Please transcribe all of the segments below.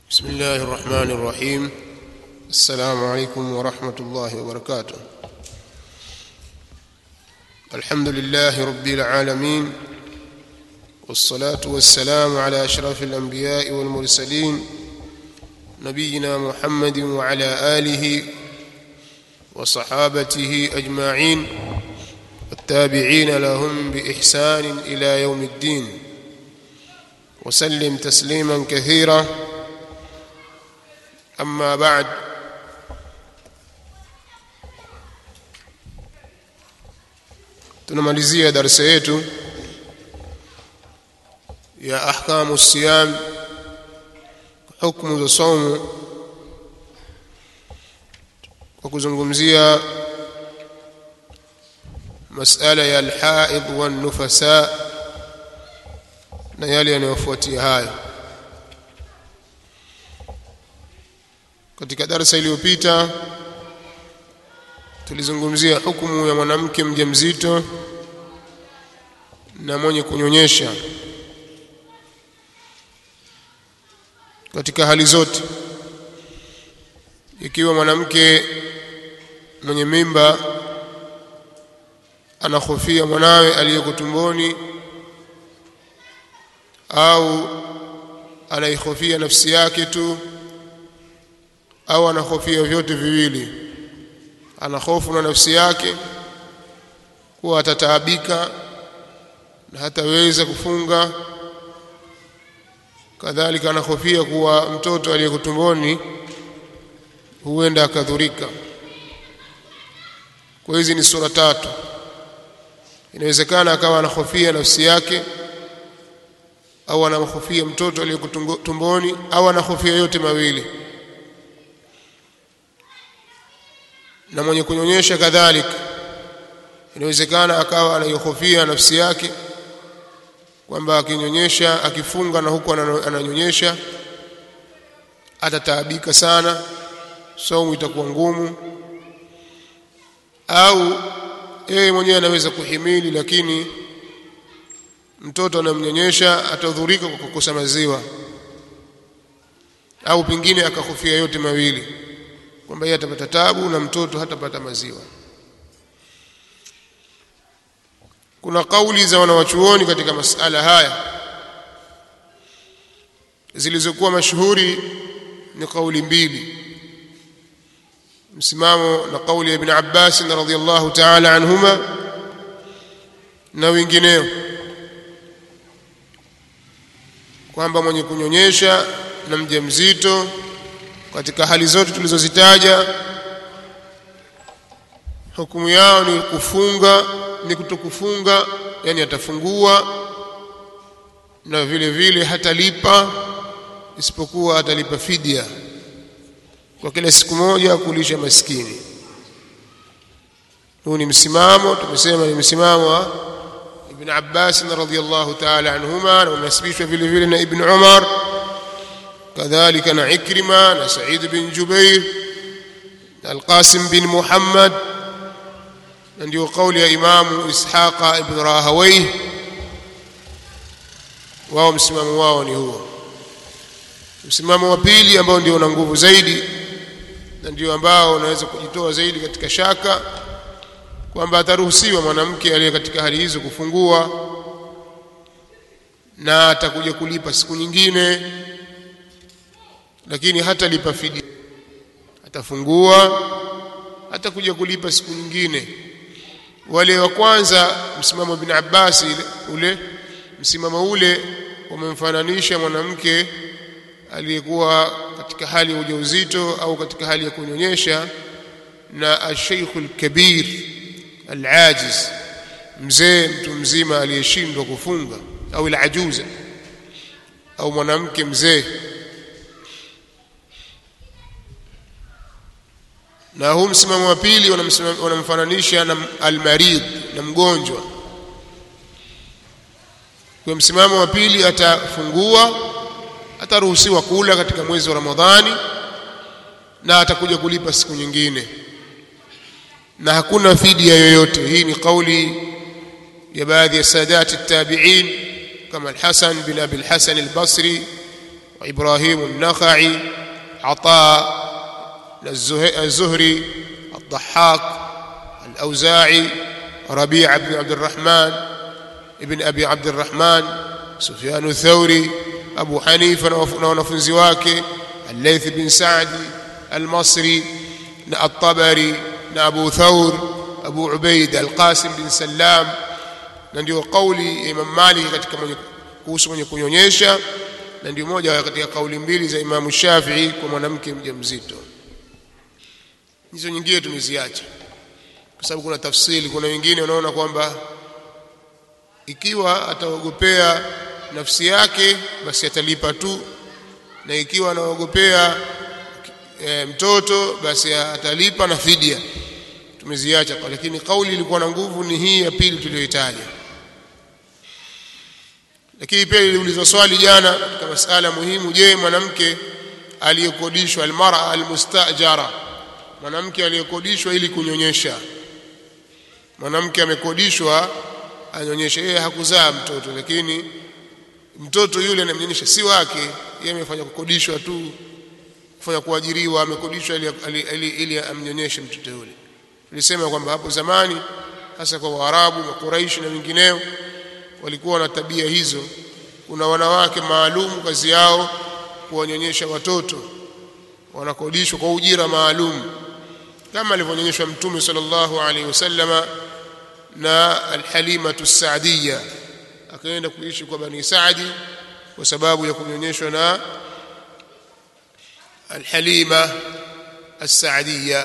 بسم الله الرحمن الرحيم السلام عليكم ورحمة الله وبركاته الحمد لله رب العالمين والصلاة والسلام على أشرف الأنبياء والمرسلين نبينا محمد وعلى آله وصحابته أجمعين والتابعين لهم بإحسان إلى يوم الدين وسلم تسليما كثيرا أما بعد tunamalizia darasa yetu ya ahkamu siyam hukumu za saumu kwa kuzungumzia masala ya alhaid wan-nufasa na yale yanayofuatia hayo katika darasa iliyopita tulizungumzia hukumu ya mwanamke mjamzito na mwenye kunyonyesha katika hali zote ikiwa mwanamke mwenye mimba anahofia mwanawe aliyeko tumboni au anaihofia nafsi yake tu au anahofia vyote viwili ana hofu na nafsi yake kuwa atataabika na hataweza kufunga kadhalika anahofia kuwa mtoto aliyeko tumboni huenda akadhurika kwa hizi ni sura tatu inawezekana akawa anahofia nafsi yake au anamhofia mtoto aliyeko tumboni au anahofia yote mawili na mwenye kunyonyesha kadhalika inawezekana akawa anaihofia nafsi yake kwamba akinyonyesha akifunga na huku ananyonyesha atataabika sana saumu itakuwa ngumu au yeye mwenyewe anaweza kuhimili lakini mtoto anamnyonyesha atadhurika kwa kukosa maziwa au pengine akahofia yote mawili kwamba yeye atapata tabu na mtoto hatapata maziwa kuna kauli za wanawachuoni katika masala haya zilizokuwa mashuhuri ni kauli mbili msimamo na kauli ya ibn Abbas radhiyallahu ta'ala anhuma na wengineo kwamba mwenye kunyonyesha na mjamzito katika hali zote tulizozitaja hukumu yao ni kufunga ni kutokufunga yani atafungua na vile vile hatalipa isipokuwa atalipa fidia kwa kila siku moja kulisha maskini huu ni msimamo tumesema ni msimamo wa Ibn Abbas radhiyallahu ta'ala anhuma na unasibishwa vile vile na Ibn Umar كذلك نا عكرمة نا سعيد بن جبير نا القاسم بن محمد ndio kauli ya imamu ishaqa ibn rahawayh wao msimamo wao ni huo msimamo wa pili ambao ndio una nguvu zaidi na ndio ambao unaweza kujitoa zaidi katika shaka kwamba ataruhusiwa mwanamke aliye katika hali hizo kufungua na atakuja kulipa siku nyingine lakini hatalipa fidia atafungua atakuja kulipa siku nyingine wale wa kwanza msimamo bin Abbas ule msimamo ule wamemfananisha mwanamke aliyekuwa katika hali ya ujauzito au katika hali ya kunyonyesha na asheikhul kabir alajiz mzee mtu mzima aliyeshindwa kufunga au alajuza au mwanamke mzee na huu msimamo wa pili wanamfananisha na almarid na mgonjwa kwa msimamo wa pili atafungua ataruhusiwa kula katika mwezi wa Ramadhani na atakuja kulipa siku nyingine na hakuna fidia yoyote hii ni kauli ya baadhi ya sadati tabi'in kama al-Hasan bin Abi al-Hasan al-Basri وإبراهيم النخعي عطاء الزهري الضحاك الأوزاعي ربيع بن عبد الرحمن ابن أبي عبد الرحمن سفيان الثوري أبو حنيفة ونفنزي wake الليث بن سعد المصري الطبري أبو ثور أبو عبيد القاسم بن سلام na ndio kauli ya Imam Malik katika mwenye kuhusu mwenye kunyonyesha na ndio moja katika kauli mbili za Imam Shafi'i kwa mwanamke mjamzito hizo nyingine tumeziacha kwa sababu kuna tafsiri kuna wengine wanaona kwamba ikiwa ataogopea nafsi yake basi atalipa tu na ikiwa anaogopea e, mtoto basi atalipa na fidia tumeziacha lakini kauli ilikuwa na nguvu ni hii ya pili tuliyoitaja lakini pia iliulizwa swali jana katika masala muhimu je mwanamke aliyekodishwa almara almustajara mwanamke aliyekodishwa ili kunyonyesha mwanamke amekodishwa anyonyeshe yeye hakuzaa mtoto lakini mtoto yule anamnyonyesha si wake yeye amefanya kukodishwa tu kufanya kuajiriwa amekodishwa ili, ili, ili, ili amnyonyeshe mtoto yule tulisema kwamba hapo zamani hasa kwa Waarabu na Quraish na wengineo walikuwa na tabia hizo kuna wanawake maalum kazi yao kuwanyonyesha watoto wanakodishwa kwa ujira maalum kama alivyonyonyeshwa mtume sallallahu alaihi wasallama na alhalimatu saadiya akaenda kuishi kwa bani saadi kwa sababu ya kunyonyeshwa na alhalima as-saadiya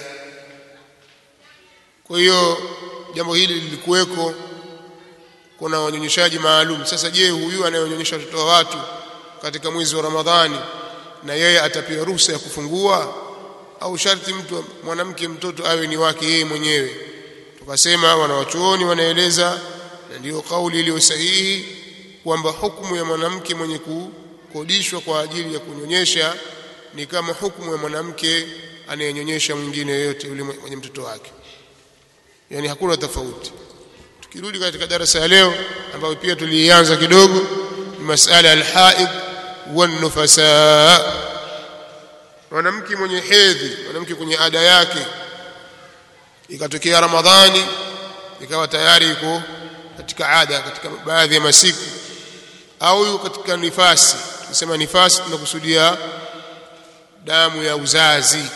kwa hiyo jambo hili lilikuweko kuna wanyonyeshaji maalum sasa je huyu anayonyonyesha watoto wa watu katika mwezi wa Ramadhani na yeye atapewa ruhusa ya kufungua au sharti mtu mwanamke mtoto awe ni wake yeye mwenyewe tukasema wanawachuoni wanaeleza na ndiyo kauli iliyo sahihi kwamba hukumu ya mwanamke mwenye kukodishwa kwa ajili ya kunyonyesha ni kama hukumu ya mwanamke anayenyonyesha mwingine yoyote yule mwenye mtoto wake yani hakuna tofauti tukirudi katika darasa ya leo ambayo pia tulianza kidogo ni masala al-haid wan-nufasa mwanamke mwenye hedhi mwanamke kwenye ada yake ikatokea ramadhani ikawa tayari yuko katika ada katika baadhi ya masiku au yuko katika nifasi tukisema nifasi tunakusudia damu ya uzazi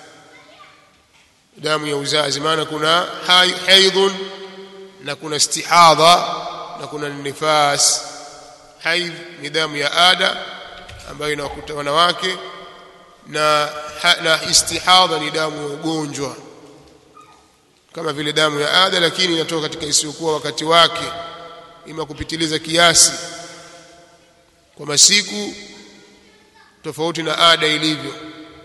damu ya uzazi maana kuna haidhun na kuna istihadha na kuna nifas haidh ni damu ya ada ambayo inawakuta wanawake na, na istihadha ni damu ya ugonjwa kama vile damu ya ada lakini inatoka katika isiyokuwa wakati wake ima kupitiliza kiasi kwa masiku tofauti na ada ilivyo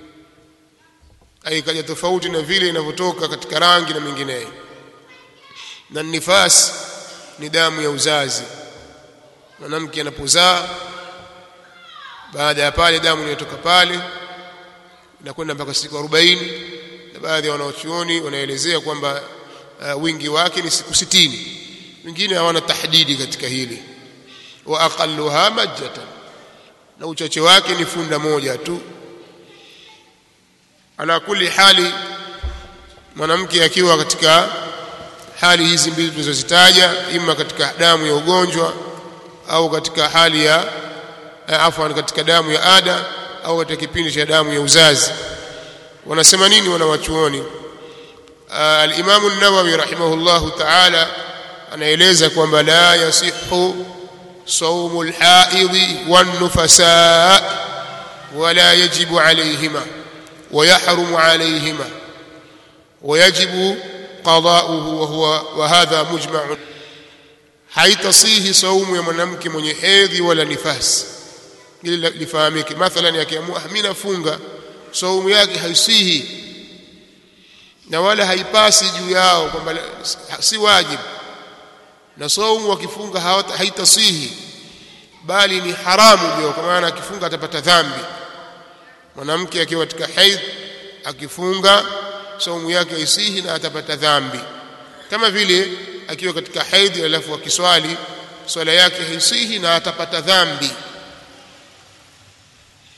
aikaja tofauti na vile inavyotoka katika rangi na mengineyo na nifas ni damu ya uzazi mwanamke anapozaa baada ya pale damu inayotoka pale inakwenda mpaka siku 40 na baadhi ya wanaochuoni wanaelezea kwamba uh, wingi wake ni siku 60 wengine hawana tahdidi katika hili wa aqalluha majjatan na uchache wake ni funda moja tu ala kulli hali mwanamke akiwa katika hali hizi mbili tulizozitaja ima katika damu ya ugonjwa au katika hali ya afwan katika damu ya ada au katika kipindi cha damu ya uzazi wanasema nini wanawachuoni al-Imam an-Nawawi rahimahullahu ta'ala anaeleza kwamba la yasihu صوم الحائض والنفساء ولا يجب عليهما ويحرم عليهما ويجب قضاؤه وهو وهذا مجمع haitasihi saumu ya mwanamke mwenye hedhi wala nifasi ili lifahamike mathalan akiamua mimi nafunga saumu yake haisihi na wala haipasi juu yao kwamba si wajibu na saumu wakifunga haitasihi bali ni haramu juu kwa maana akifunga atapata dhambi mwanamke akiwa katika haidh akifunga saumu yake haisihi na atapata dhambi kama vile akiwa katika haidhi alafu akiswali swala yake haisihi na atapata dhambi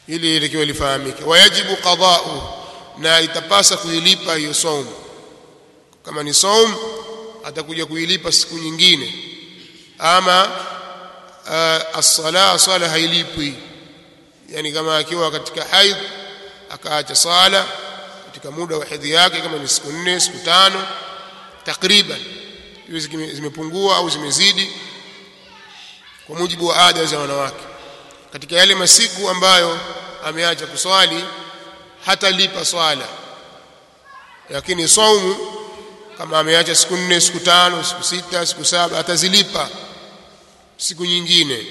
ili likiwa lifahamike wayajibu qada'u na itapasa kuilipa hiyo saumu kama ni saum atakuja kuilipa siku nyingine ama uh, as-sala sala hailipwi yani kama akiwa katika haidh akaacha sala katika muda wa hedhi yake kama ni siku nne siku tano takriban hizo zimepungua au zimezidi kwa mujibu wa ada za wanawake katika yale masiku ambayo ameacha kuswali hatalipa swala lakini saumu kama ameacha siku nne siku tano siku sita siku saba atazilipa siku nyingine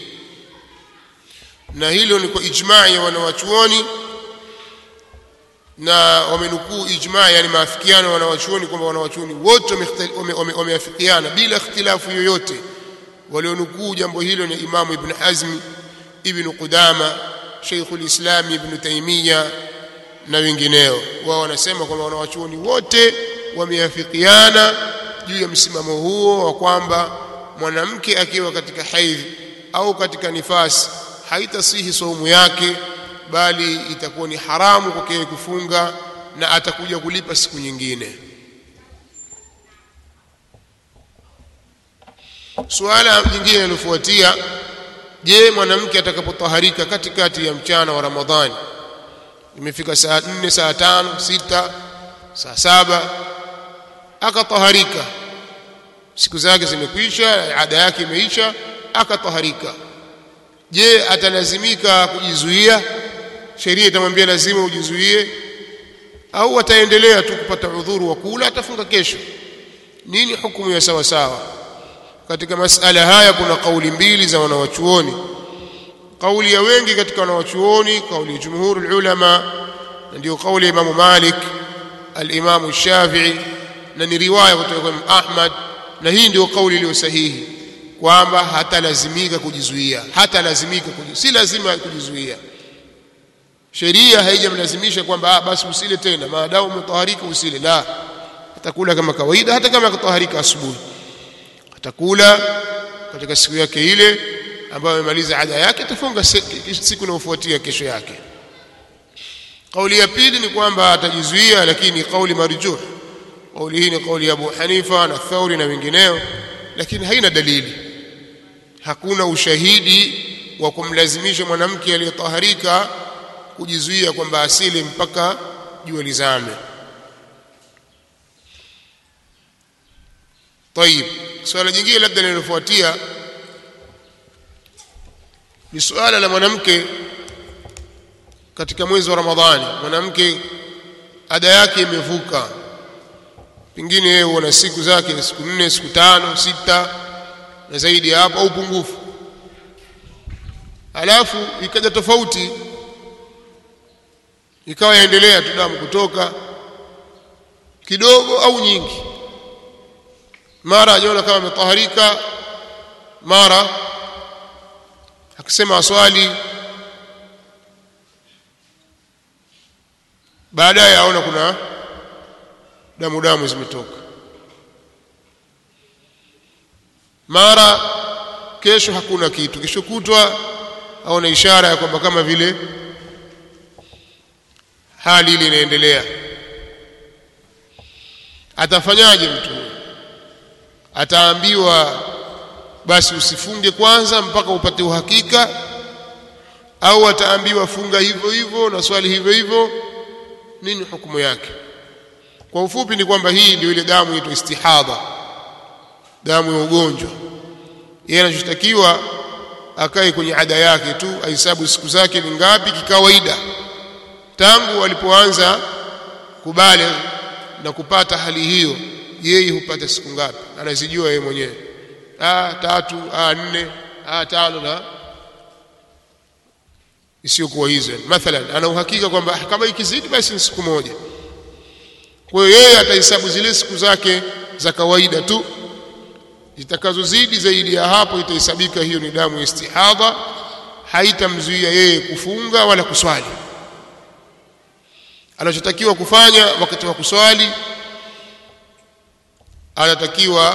na hilo ni kwa ijmaa ya wanawachuoni na wamenukuu ijmaa yani maafikiano ya wanawachuoni kwamba wanawachuoni wote wameafikiana bila ikhtilafu yoyote walionukuu jambo hilo ni Imamu Ibn Hazm Ibn Qudama Sheikh al-Islam Ibn Taymiyyah na wengineo wao wanasema kwamba wanawachuoni wote wameafikiana juu ya msimamo huo wa kwamba mwanamke akiwa katika haidhi au katika nifasi haitasihi saumu yake bali itakuwa ni haramu kwake kufunga na atakuja kulipa siku nyingine suala jingine linalofuatia je mwanamke atakapotaharika katikati ya mchana wa ramadhani imefika saa 4 saa 5 6 saa saba akataharika siku zake zimekwisha ada yake imeisha akataharika je atalazimika kujizuia sheria itamwambia lazima ujizuie au ataendelea tu kupata udhuru wa kula atafunga kesho nini hukumu ya sawa sawa katika masala haya kuna kauli mbili za wanawachuoni kauli ya wengi katika wanawachuoni kauli ya jumhurul ulama na ndio kauli ya Imam Malik al-Imam Shafi'i na ni riwaya kutoka kwa Imam Ahmad na hii ndio kauli iliyo sahihi kwamba hatalazimika kujizuia hatalazimika kujizuia si lazima kujizuia sheria haijamlazimisha kwamba ah, basi usile tena maadamu umetaharika usile la atakula kama kawaida hata kama akataharika asubuhi atakula katika siku yake ile ambayo amemaliza ada yake atafunga siku inayofuatia kesho yake kauli ya pili ni kwamba atajizuia lakini kauli marjuh kauli hii ni kauli ya Abu Hanifa na Thauri na wengineo lakini haina dalili hakuna ushahidi wa kumlazimisha mwanamke aliyetaharika kujizuia kwamba asili mpaka jua lizame طيب swala jingine labda linalofuatia ni suala la mwanamke katika mwezi wa Ramadhani mwanamke ada yake imevuka pengine yeye una siku zake siku nne siku tano sita na zaidi ya hapo au pungufu alafu ikaja tofauti ikawa yaendelea tu damu kutoka kidogo au nyingi mara ajiona kama ametaharika mara akisema aswali baadaye aona kuna damu damu zimetoka mara kesho hakuna kitu kesho kutwa aona ishara ya kwamba kama vile hali ile inaendelea atafanyaje mtu ataambiwa basi usifunge kwanza mpaka upate uhakika au ataambiwa funga hivyo hivyo na swali hivyo hivyo nini hukumu yake kwa ufupi ni kwamba hii ndio ile damu inaitwa istihadha damu ya ugonjwa yeye anachotakiwa akae kwenye ada yake tu ahesabu siku zake ni ngapi kikawaida tangu alipoanza kubale na kupata hali hiyo yeye hupata siku ngapi anazijua yeye mwenyewe ah tatu ah nne ah tano na isiyokuwa hizo mathalan ana uhakika kwamba kama ikizidi basi ni siku moja kwa hiyo yeye atahesabu zile siku zake za kawaida tu zitakazozidi zaidi ya hapo itahesabika hiyo ni damu ya istihadha haitamzuia yeye kufunga wala kuswali anachotakiwa kufanya wakati wa kuswali anatakiwa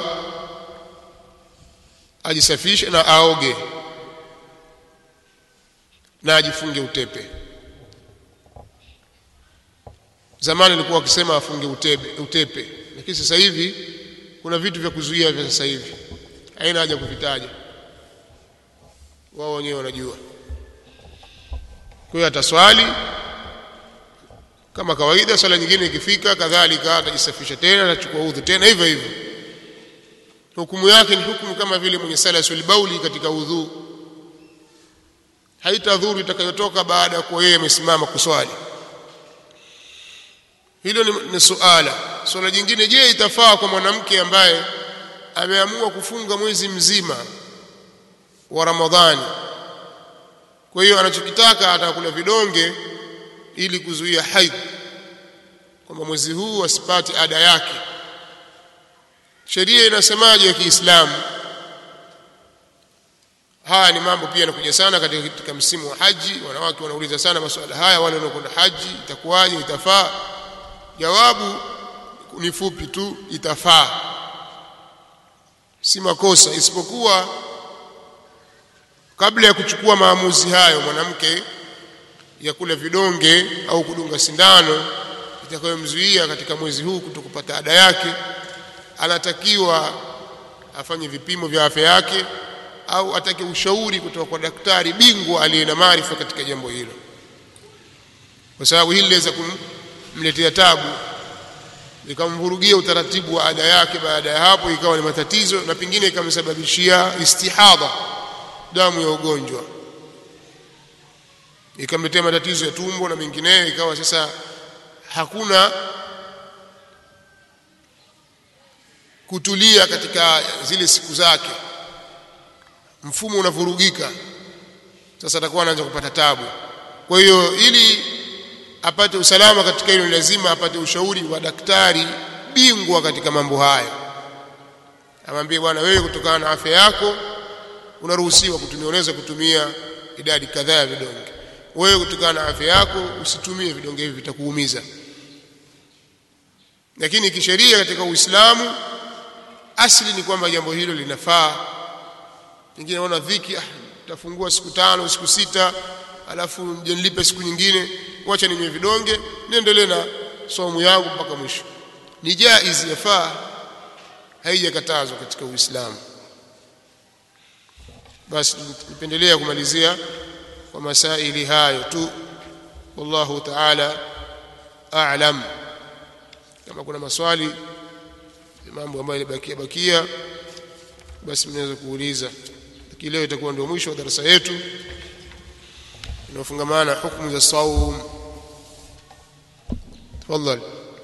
ajisafishe na aoge na ajifunge utepe zamani alikuwa akisema afunge utebe, utepe lakini sasa hivi kuna vitu vya kuzuia vya sasa hivi haina haja kuvitaja wao wenyewe wanajua kwa hiyo ataswali kama kawaida swala nyingine ikifika kadhalika atajisafisha tena atachukua udhu tena hivyo hivyo hukumu yake ni hukumu kama vile mwenye salasul bauli katika udhu haitadhuru itakayotoka baada ya kuwa yeye amesimama kuswali hilo ni, ni suala swala jingine je itafaa kwa mwanamke ambaye ameamua kufunga mwezi mzima wa ramadhani kwa hiyo anachokitaka atakula vidonge ili kuzuia haidh kwamba mwezi huu asipate ada yake sheria inasemaje ya Kiislamu haya ni mambo pia yanakuja sana katika, katika msimu wa haji wanawake wanauliza sana masuala haya wale wanaokwenda haji itakuwaje itafaa jawabu ni fupi tu itafaa si makosa isipokuwa kabla ya kuchukua maamuzi hayo mwanamke ya kula vidonge au kudunga sindano itakayomzuia katika mwezi huu kutokupata ada yake anatakiwa afanye vipimo vya afya yake au atake ushauri kutoka kwa daktari bingwa aliye na maarifa katika jambo hilo kwa sababu hili liweza kumletea tabu likamvurugia utaratibu wa ada yake baada ya hapo ikawa ni matatizo na pengine ikamsababishia istihadha damu ya ugonjwa ikamletea matatizo ya tumbo na mengineyo ikawa sasa hakuna kutulia katika zile siku zake mfumo unavurugika sasa atakuwa anaanza kupata tabu kwa hiyo ili apate usalama katika hilo lazima apate ushauri wa daktari bingwa katika mambo haya amwambie bwana wewe kutokana na afya yako unaruhusiwa kutumia unaweza kutumia idadi kadhaa ya vidonge wewe kutokana na afya yako usitumie vidonge hivi vitakuumiza lakini kisheria katika Uislamu asili ni kwamba jambo hilo linafaa pengine naona dhiki ah, tafungua siku tano siku sita alafu nje nilipe siku nyingine wacha ninywe vidonge niendelee na somo yangu mpaka mwisho ni jaiz yafaa haijakatazwa katika Uislamu basi nipendelea kumalizia kwa masaili hayo tu wallahu ta'ala a'lam kama kuna maswali mambo ambayo yalibakia bakia basi mnaweza kuuliza lakini leo itakuwa ndio mwisho wa darasa yetu inayofungamana hukumu za saum tafadhali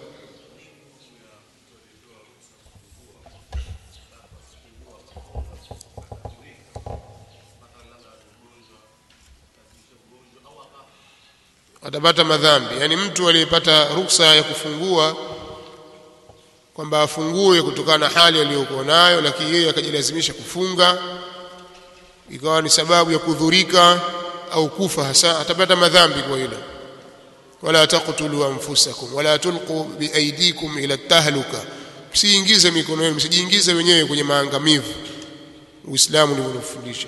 atapata madhambi yani mtu aliyepata ruksa ya kufungua kwamba afungue kutokana na hali aliyokuwa nayo lakini yeye akajilazimisha kufunga ikawa ni sababu ya kudhurika au kufa hasa atapata madhambi kwa hilo wala taqtulu anfusakum wala tulqu biaidikum ila tahluka msiingize mikono yenu msijiingize wenyewe kwenye maangamivu uislamu ndivyo unafundisha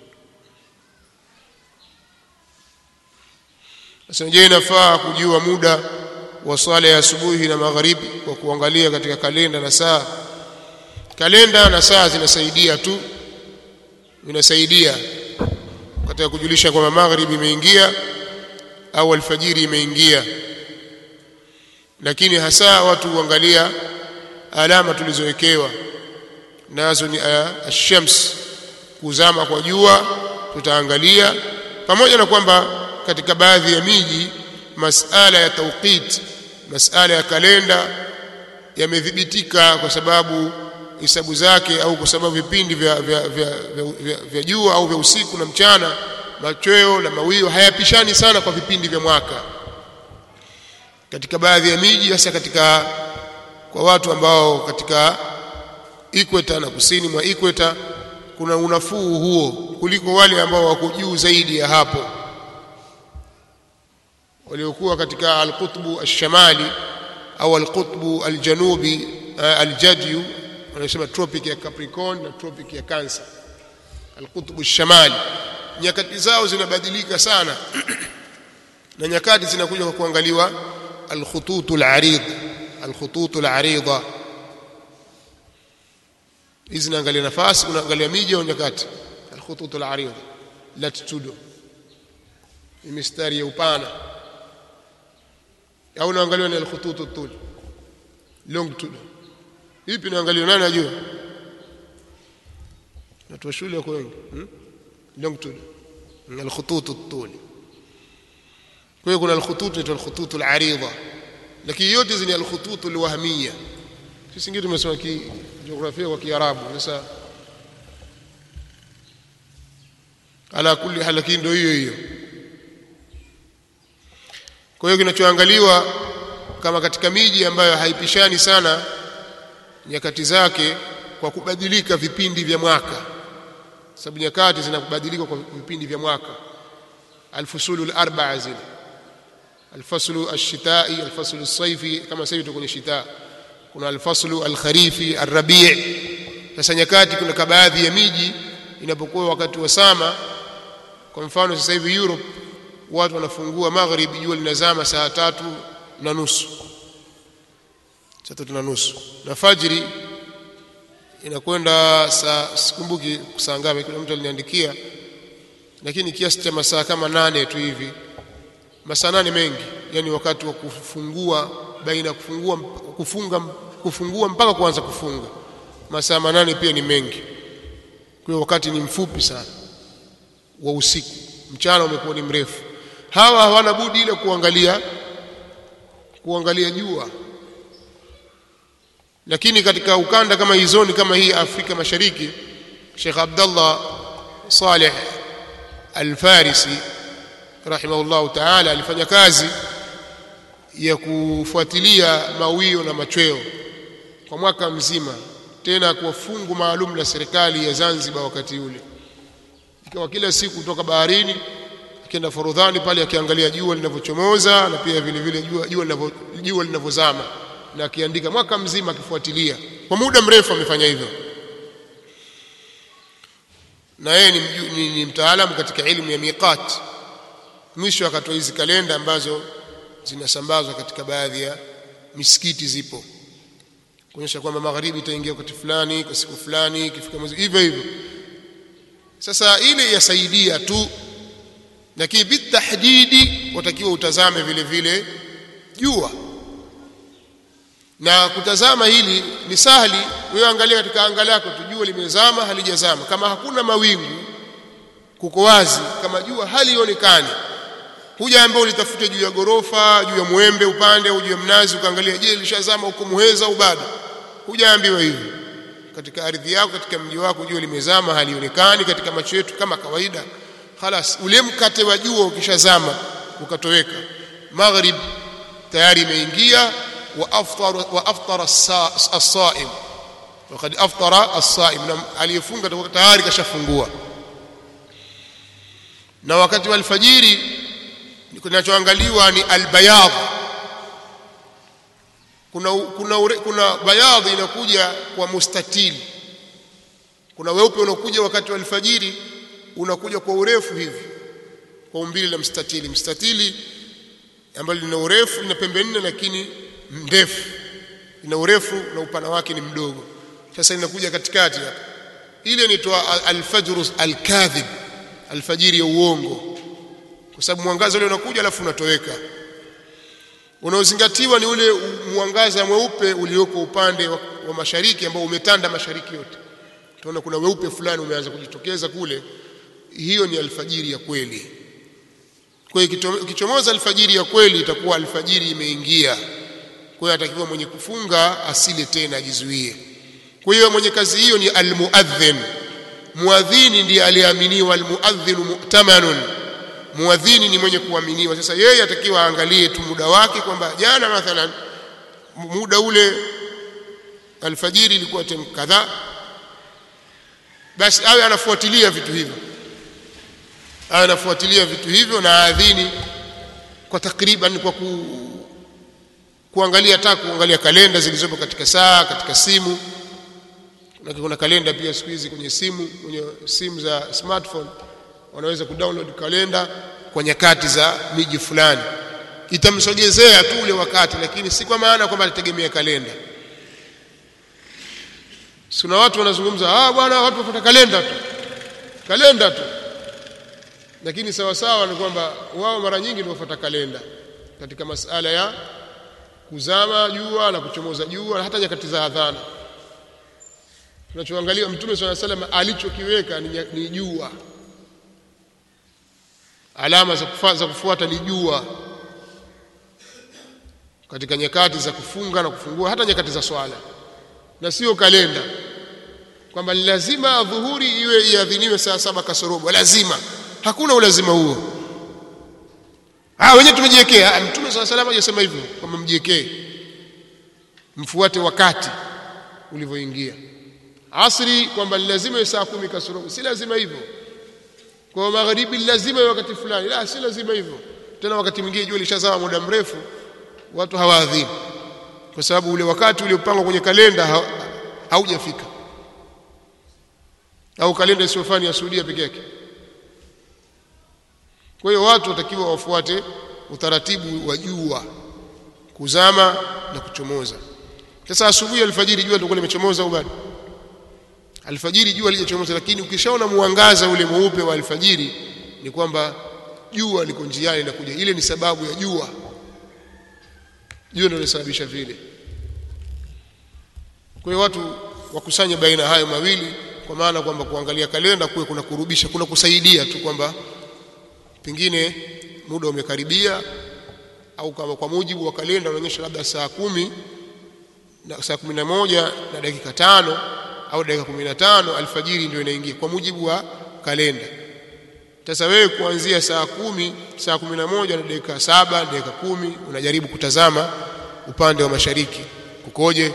sasa je inafaa kujua muda wa swala ya asubuhi na magharibi kwa kuangalia katika kalenda na saa kalenda na saa zinasaidia tu vinasaidia katika kujulisha kwamba magharibi imeingia au alfajiri imeingia lakini hasa watu huangalia alama tulizowekewa nazo ni ash-shams kuzama kwa jua tutaangalia pamoja na kwamba katika baadhi ya miji masala ya tauqit masala ya kalenda yamedhibitika kwa sababu hisabu zake au kwa sababu vipindi vya vya vya, vya, vya, vya jua au vya usiku na mchana machweo na mawio hayapishani sana kwa vipindi vya mwaka katika baadhi ya miji hasa katika kwa watu ambao katika ikweta na kusini mwa ikweta kuna unafuu huo kuliko wale ambao wako juu zaidi ya hapo waliokuwa katika alqutbu alshamali au alqutbu aljanubi aljadyu wanasema tropic ya Capricorn na tropic ya Cancer alqutbu alshamali nyakati zao zinabadilika sana na nyakati zinakuja kwa kuangaliwa alkhutut alarid alkhutut alarida hizi naangalia nafasi unaangalia miji au nyakati alkhutut alarida latitudo ni mistari ya upana au naangalia ni alkhutut atul longitude ipi naangalia nani ajua watu wa shule wako wengi hmm? longitude alkhutut atul kwa hiyo kuna alkhutut ni alkhutut alarida lakini yote hizi ni alkhutut alwahmiyya sisi ngine tumesoma ki jiografia kwa kiarabu sasa ala kulli hal lakini ndio hiyo hiyo kwa hiyo kinachoangaliwa kama katika miji ambayo haipishani sana nyakati zake kwa kubadilika vipindi vya mwaka sababu nyakati zinabadilika kwa vipindi vya mwaka alfusulu alarba'a zile alfaslu alshitai alfaslu alsaifi kama sasa tuko kwenye shita kuna alfaslu alkharifi alrabi' sasa nyakati kuna baadhi ya miji inapokuwa wakati wa sama kwa mfano sasa hivi Europe watu wanafungua magharibi jua linazama saa tatu na nusu saa tatu na nusu na fajiri inakwenda saa sikumbuki saa ngapi kuna mtu aliniandikia lakini kiasi cha masaa kama nane tu hivi masaa nane mengi yani wakati wa kufungua baina kufungua kufunga kufungua mpaka kuanza kufunga masaa manane pia ni mengi kwa hiyo wakati ni mfupi sana wa usiku mchana umekuwa ni mrefu hawa hawana budi ile kuangalia kuangalia jua lakini katika ukanda kama hizoni kama hii Afrika Mashariki Sheikh Abdullah Saleh Al-Farisi rahimahullah ta'ala alifanya kazi ya kufuatilia mawio na machweo kwa mwaka mzima tena kwa fungu maalum la serikali ya Zanzibar wakati ule ikawa kila siku kutoka baharini akienda Forodhani pale akiangalia jua linavyochomoza na pia vile vile jua jua linavyo jua linavyozama na akiandika mwaka mzima akifuatilia kwa muda mrefu amefanya hivyo na yeye ni, ni, ni mtaalamu katika elimu ya miqat mwisho akatoa hizi kalenda ambazo zinasambazwa katika baadhi ya misikiti zipo kuonyesha kwamba magharibi itaingia wakati fulani kwa siku fulani ikifika mwezi hivyo hivyo sasa ile yasaidia tu lakini bitahdidi watakiwa utazame vile vile jua na kutazama hili ni sahali wewe angalia katika anga lako tujue limezama halijazama kama hakuna mawingu kuko wazi kama jua halionekani huja ambao ulitafute juu ya gorofa juu ya mwembe upande au juu ya mnazi ukaangalia je lishazama huko muheza au bado hujaambiwa hivi katika ardhi yako katika mji wako jua limezama halionekani katika macho yetu kama kawaida خلاص ule mkate wa jua ukishazama ukatoweka maghrib tayari imeingia wa aftar wa aftara as-saim وقد افطر الصائم aliyefunga tayari kashafungua na wakati wa alfajiri kinachoangaliwa ni albayad kuna kuna kuna bayad inakuja kwa mustatili kuna weupe unakuja wakati wa alfajiri unakuja kwa urefu hivi kwa umbile la mstatili mstatili ambalo lina urefu lina pembe nne lakini ndefu ina urefu na upana wake ni mdogo sasa inakuja katikati hapa ile inaitwa alfajr alkadhib alfajiri ya uongo kwa sababu mwangaza ule unakuja alafu unatoweka unaozingatiwa ni ule mwangaza mweupe ulioko upande wa, wa mashariki ambao umetanda mashariki yote tunaona kuna weupe fulani umeanza kujitokeza kule hiyo ni alfajiri ya kweli kwa hiyo ikichomoza alfajiri ya kweli itakuwa alfajiri imeingia kwa hiyo atakiwa mwenye kufunga asile tena ajizuie kwa hiyo mwenye kazi hiyo ni almuadhin muadhini ndiye aliyeaminiwa almuadhinu mu'tamanun muadhini ni mwenye kuaminiwa sasa yeye atakiwa aangalie tu muda wake kwamba jana mathalan muda ule alfajiri ilikuwa tem kadhaa basi awe anafuatilia vitu hivyo awe anafuatilia vitu hivyo na adhini kwa takriban kwa ku, kuangalia hata kuangalia kalenda zilizopo katika saa katika simu na kuna kalenda pia siku hizi kwenye simu kwenye simu za smartphone wanaweza kudownload kalenda kwa nyakati za miji fulani itamsogezea tu ule wakati lakini si kwa maana kwamba atategemea kalenda kuna watu wanazungumza ah bwana watu wafuata kalenda tu kalenda tu lakini sawa sawa ni kwamba wao mara nyingi ndio wafuata kalenda katika masala ya kuzama jua na kuchomoza jua hata nyakati za adhana tunachoangalia mtume swalla salam alichokiweka ni, ni jua alama za, kufa, za kufuata ni jua katika nyakati za kufunga na kufungua hata nyakati za swala na sio kalenda kwamba lazima dhuhuri iwe iadhiniwe saa saba kasorobo lazima hakuna ulazima huo ah wenyewe tumejiwekea mtume swalla salam hajasema hivyo kwamba mjiwekee mfuate wakati ulivyoingia asri kwamba lazima iwe saa kumi kasorobo si lazima hivyo kwa magharibi lazima iwe wakati fulani la si lazima hivyo tena wakati mwingine jua lishazama muda mrefu watu hawaadhini kwa sababu ule wakati uliopangwa kwenye kalenda haujafika au kalenda isiyofani ya Saudia peke yake kwa hiyo watu watakiwa wafuate utaratibu wa jua kuzama na kuchomoza sasa asubuhi alfajiri jua lilikuwa limechomoza au bado alfajiri jua lijachomoza lakini ukishaona muangaza ule mweupe wa alfajiri ni kwamba jua liko njiani linakuja ile ni sababu ya jua jua ndio linasababisha vile kwa hiyo watu wakusanye baina hayo mawili kwa maana kwamba kuangalia kalenda kuwe kuna kurubisha kuna kusaidia tu kwamba pengine muda umekaribia au kama kwa mujibu wa kalenda unaonyesha labda saa kumi na saa kumi na moja na dakika tano au dakika kumi na tano alfajiri ndio inaingia kwa mujibu wa kalenda sasa wewe kuanzia saa kumi saa kumi na moja na dakika saba dakika kumi unajaribu kutazama upande wa mashariki kukoje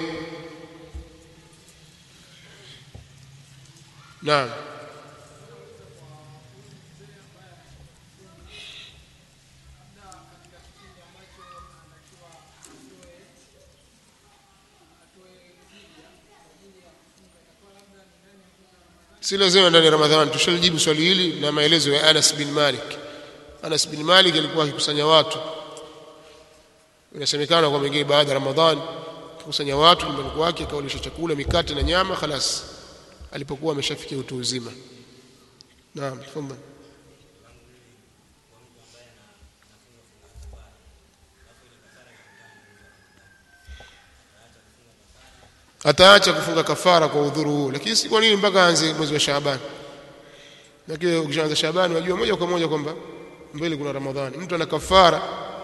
naam si lazima ndani ya Ramadhani. Tushalijibu swali hili na maelezo ya Anas bin Malik. Anas bin Malik alikuwa akikusanya watu, inasemekana kwa mengine baada ya Ramadhani akikusanya watu nyumbani kwake, akawalisha chakula, mikate na nyama, khalas, alipokuwa ameshafikia utu uzima. Naam, tafadhali. ataacha kufunga kafara kwa udhuru huo lakini si kwa nini mpaka aanze mwezi wa Shaaban lakini ukishaanza Shaaban unajua moja kwa moja kwamba mbele kuna Ramadhani mtu ana kafara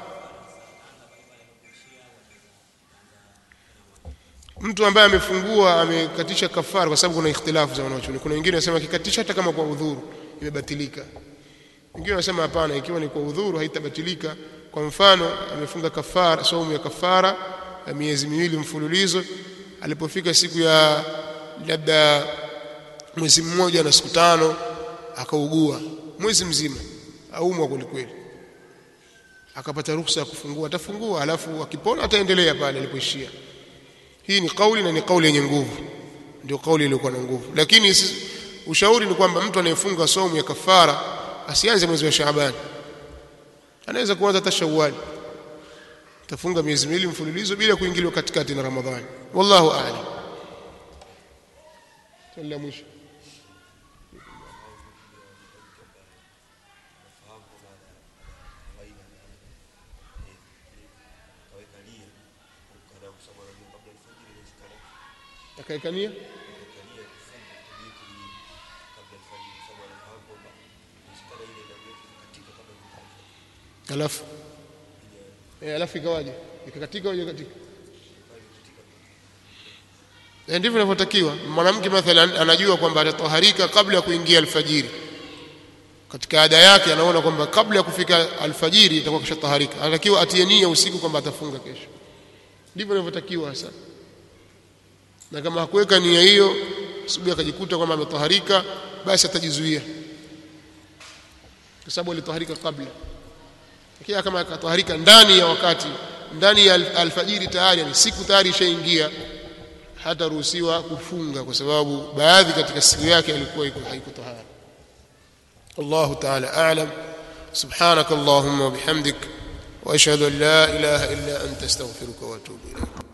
mtu ambaye amefungua amekatisha kafara kwa sababu kuna ikhtilafu za wanachuoni kuna wengine wanasema akikatisha hata kama kwa udhuru imebatilika wengine wanasema hapana ikiwa ni kwa udhuru haitabatilika kwa mfano amefunga kafara saumu ya kafara ya miezi miwili mfululizo alipofika siku ya labda mwezi mmoja na siku tano akaugua mwezi mzima aumwa kwelikweli akapata ruhusa ya kufungua atafungua alafu akipona ataendelea pale alipoishia hii ni kauli na ni kauli yenye nguvu ndio kauli iliyokuwa na nguvu lakini ushauri ni kwamba mtu anayefunga somu ya kafara asianze mwezi wa Shaaban anaweza kuanza hata Shawwal tafunga miezi miwili mfululizo bila kuingiliwa katikati na Ramadhani wallahu a'lam swali la mwisho akaekania alafu eh, alafu ikawaje ikakatika au ikakatika eh, ndivyo inavyotakiwa mwanamke mathalan anajua kwamba atatoharika kabla ya kuingia alfajiri katika ada yake anaona kwamba kabla ya kufika alfajiri itakuwa kishataharika anatakiwa atie nia usiku kwamba atafunga kesho ndivyo inavyotakiwa hasa na kama hakuweka nia hiyo asubuhi akajikuta kwamba ametaharika basi atajizuia kwa sababu alitaharika kabla lakini kama akataharika ndani ya wakati ndani ya alfajiri tayari ni siku tayari ishaingia hataruhusiwa kufunga kwa sababu baadhi katika siku yake alikuwa iko haiko tahara الله تعالى أعلم سبحانك اللهم وبحمدك wa ashhadu an la ilaha illa anta astaghfiruka wa atubu ilayk